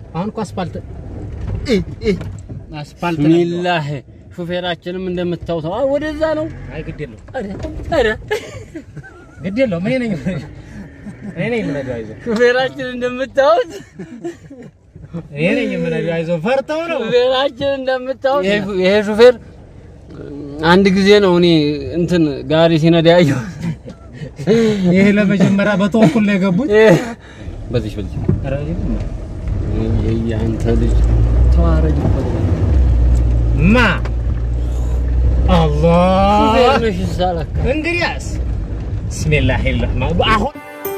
አሁን እኮ አስፋልት እ እ አስፋልት ነው። ቢስሚላህ ሹፌራችንም እንደምታዩት አዎ፣ ወደዛ ነው። አይ ግድ የለውም ኧረ ኧረ ግድ የለውም እኔ ነኝ እኔ ነኝ የምነዳው አይዞህ ሹፌራችን እንደምታዩት እኔ ነኝ የምነዳው አይዞህ ፈርተው ነው ሹፌራችን እንደምታዩት ይሄ- ይሄ ሹፌር አንድ ጊዜ ነው እኔ እንትን ጋሪ ሲነዳ ያየሁት። ይሄ ለመጀመሪያ በተወኩል ነው የገቡት ይሄ- በዚህ በዚህ ኧረ ይሁን። የአንተ ልጅ ተዋረድ እኮ ነው። ማ አላህ ሹፌር ነሽ እዛ ለካ። እንግዲያስ ብስሚላህ ረህማን አሁን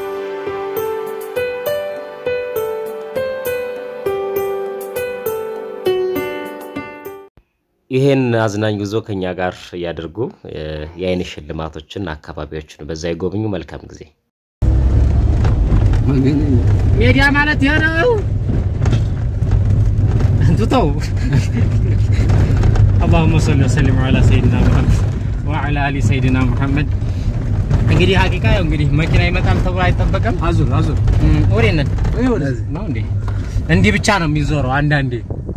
ይሄን አዝናኝ ጉዞ ከኛ ጋር ያድርጉ። የአይን ሽልማቶችን አካባቢዎችን በዛ ይጎብኙ። መልካም ጊዜ። ሜዲያ ማለት ይሄ ነው። እንትተው اللهم صل وسلم على سيدنا محمد وعلى ال سيدنا محمد እንግዲህ ሀቂቃ ያው እንግዲህ መኪና ይመጣል ተብሎ አይጠበቅም። አዙር አዙር ወዴት ነን ይሄ ወደዚህ ነው እንዴ? እንዲህ ብቻ ነው የሚዞረው አንዳንዴ።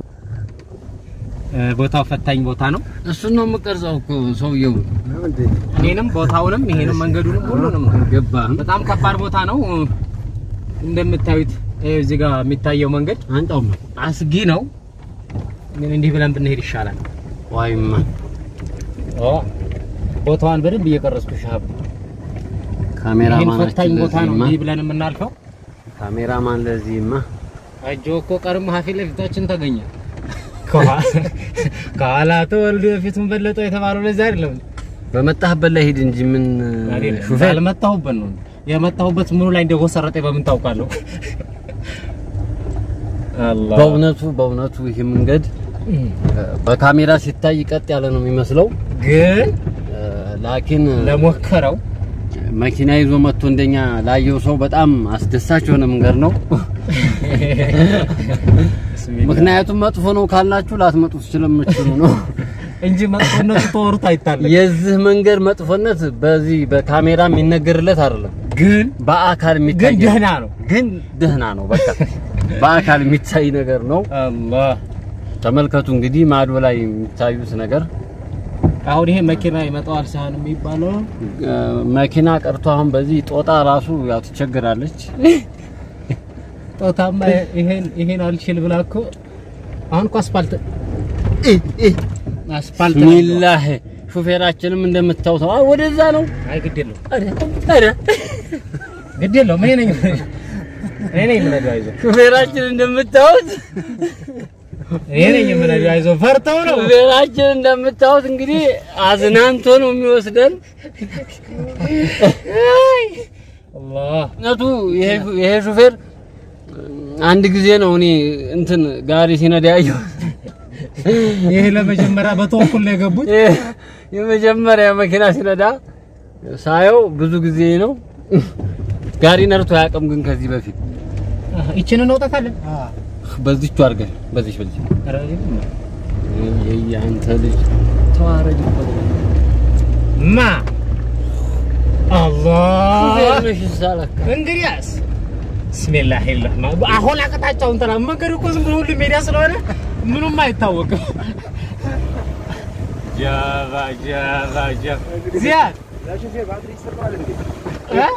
እ፣ ቦታው ፈታኝ ቦታ ነው። እሱን ነው የምቀርጸው እኮ ሰውየው ነው እንዴ? እኔንም ቦታውንም ይሄንም መንገዱንም ሁሉንም ነው። ገባህ? በጣም ከባድ ቦታ ነው። እንደምታዩት ይኸው እዚህ ጋር የሚታየው መንገድ አንጣውም አስጊ ነው። ግን እንዲህ ብለን ብንሄድ ይሻላል። ዋይማ ኦ ቦታዋን በደንብ እየቀረጽኩ ሻብ ካሜራማን ይሄን ፈታኝ ቦታ ነው እንዲህ ብለን የምናልፈው። ካሜራማን ለዚህማ አጆ እኮ ቀርሞ ፊት ለፊታችን ተገኘ። ከኋላ ተወልዶ የፊቱን በለጠው የተባለው ለዚህ አይደለም በመጣህበት ላይ ሂድ እንጂ ምን አይደለም። ሹፌር ያልመጣሁበት ነው የመጣሁበት ምኑ ላይ እንደጎሰረጠ በምን ታውቃለሁ? አላህ በእውነቱ በእውነቱ ይህ መንገድ በካሜራ ሲታይ ቀጥ ያለ ነው የሚመስለው ግን ላኪን ለሞከረው መኪና ይዞ መጥቶ እንደኛ ላየው ሰው በጣም አስደሳች የሆነ መንገድ ነው። ምክንያቱም መጥፎ ነው ካልናችሁ ላትመጡ ስለምትችሉ ነው እንጂ መጥፎነቱ ተወሩት አይታለም። የዚህ መንገድ መጥፎነት በዚህ በካሜራ የሚነገርለት አይደለም፣ ግን በአካል ግን የሚታይ ደህና ነው። ግን ደህና ነው። በቃ በአካል የሚታይ ነገር ነው። አላህ ተመልከቱ እንግዲህ ማዶ ላይ የሚታዩት ነገር አሁን ይሄ መኪና ይመጣዋል ሳህን የሚባለው እ፣ መኪና ቀርቶ አሁን በዚህ ጦጣ ራሱ ያው ትቸግራለች። ጦታማ ይሄን ይሄን አልችል ብላ እኮ አሁን እኮ አስፋልት እ እ አስፋልት ነው። ቢስሚላህ ሹፌራችንም እንደምታዩት አዎ፣ ወደዛ ነው። አይ ግድ የለውም ኧረ ኧረ ግድ የለውም እኔ ነኝ እኔ ነኝ የምነዳው አይዞህ ሹፌራችን እንደምታዩት እኔ ነኝ የምነዳው አይዞህ ፈርተው ነው ሹፌራችን እንደምታዩት እንግዲህ አዝናንቶ ነው የሚወስደን። አላህ እውነቱ ይሄ ይሄ ሹፌር አንድ ጊዜ ነው እኔ እንትን ጋሪ ሲነዳ ያየሁት። ይሄ ለመጀመሪያ በተወኩል ነው የገቡት ይሄ የመጀመሪያ መኪና ሲነዳ ሳየው ብዙ ጊዜ ነው። ጋሪ ነርቶ አያውቅም፣ ግን ከዚህ በፊት ይችን እንውጣታለን በዚቹ አድርገህ በዚች በዚች ኧረ ይሁን። የአንተ ልጅ ተዋረድ እኮ ነው። ማ አላህ ሹፌር ነሽ እዛ ለካ። እንግዲያስ ብስሚላህ ረህማን አሁን አቅጣጫውን ተላ መንገዱ እኮ ዝም ብሎ ሁሉም ሜዳ ስለሆነ ምኑም አይታወቅም። ጃባ ጃባ ጃባ ዚያድ እ?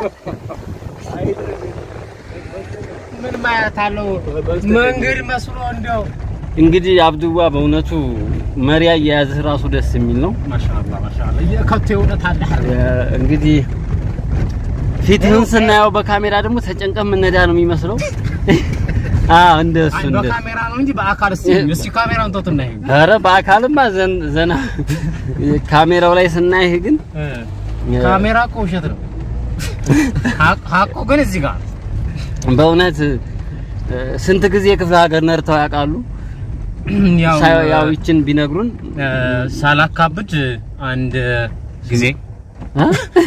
ምን ማለት አለው? መንገድ መስሎ እንደው እንግዲህ አብዱዋ በእውነቱ መሪ አያያዝህ ራሱ ደስ የሚል ነው። ማሻአላ ማሻአላ የከቶ የእውነት አለ እንግዲህ ፊትህን ስናየው በካሜራ ደግሞ ተጨንቀህ የምነዳ ነው የሚመስለው። አዎ እንደሱ አይ እንደ በካሜራ ነው እንጂ በአካል እስቲ እስቲ ካሜራውን ተውትና ይሄ ኧረ በአካልማ ዘን- ዘና ካሜራው ላይ ስናይህ ግን ካሜራ እኮ ውሸት ነው። ሀቅ- ሀቁ ግን እዚህ ጋር በእውነት እ፣ ስንት ጊዜ ክፍለ ሀገር ነርተው ያውቃሉ? ያው ሳይ- ያው ይችን ቢነግሩን እ፣ ሳላካብድ አንድ ጊዜ እ?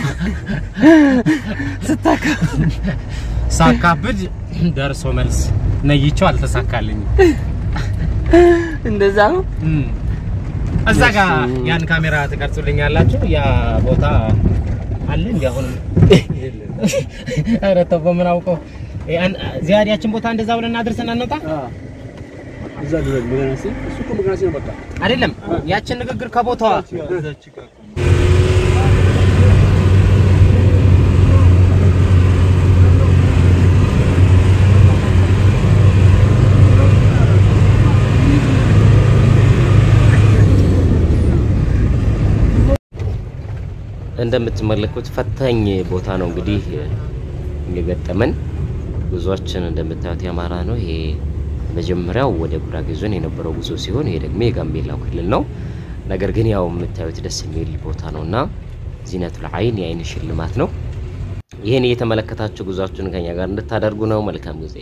ስታካ- ሳካብድ ደርሶ መልስ ነይቼው አልተሳካልኝም። እንደዛ ነው። እም። እዛ ጋር ያን ካሜራ ትቀርጹልኛላችሁ። ያ ቦታ አለ እንዴ? አሁንም ኧረ ተው በምን አውቀው ያን ዚያድ ያችን ቦታ እንደዛ ብለን እናድርሰን እንውጣ። እዛ ድረስ መገናሲ እሱ እኮ መገናሲ ነው በቃ አይደለም ያችን ንግግር ከቦታዋ እንደምትመለከቱት ፈታኝ ቦታ ነው እንግዲህ የገጠመን። ጉዟችን እንደምታዩት የአማራ ነው። ይሄ መጀመሪያው ወደ ጉራጌ ዞን የነበረው ጉዞ ሲሆን ይሄ ደግሞ የጋምቤላው ክልል ነው። ነገር ግን ያው የምታዩት ደስ የሚል ቦታ ነው እና ዚነቱል አይን የአይን ሽልማት ነው። ይህን እየተመለከታችሁ ጉዟችሁን ከኛ ጋር እንድታደርጉ ነው። መልካም ጊዜ።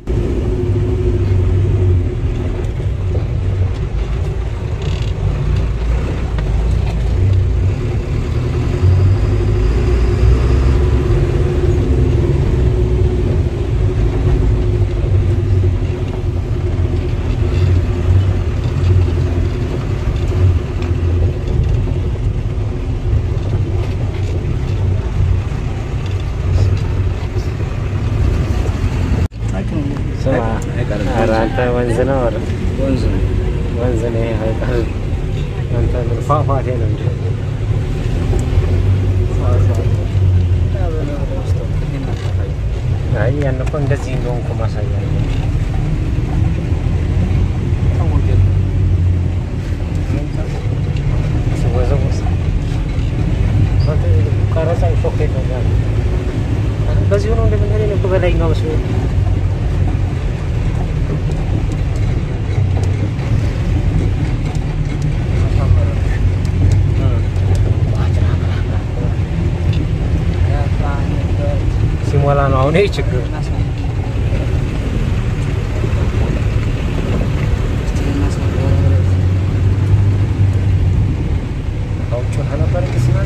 ኧረ አንተ ወንዝ ነው ኧረ ወንዝ ነው ወንዝ ነው ይሄ አይቀር አንተ ምን ፏፏቴ ነው እንጂ አይ ያን እኮ እንደዚህ እንደሆንኩ ማሳያ ነው። ሲወዘወዝ አንተ ቀረጻ ሾክ ነው ያለ በዚሁ ነው እንደምንሄድ ነው እኮ በላይኛው መስሎኝ ሲሞላ ነው አሁን ይሄ ችግር። ከውጭ ነበር ሲመላ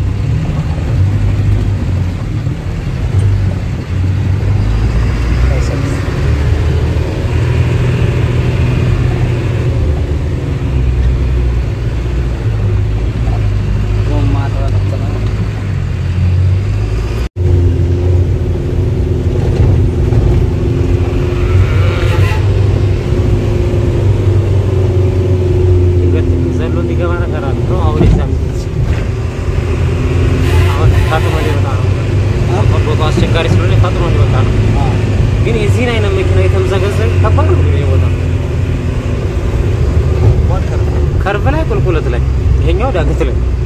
ዘሎ እንዲገባ ነገር አለ ነው አሁን የዛ አሁን ታጥሞ ሊወጣ ነው። ቦታው አስቸጋሪ ስለሆነ ታጥሞ ሊወጣ ነው። ግን የዚህን አይነት መኪና የተምዘገዘግ ከባድ ነው። ይሄ ቦታ ከርቭ ላይ ቁልቁለት ላይ ይሄኛው ዳገት ላይ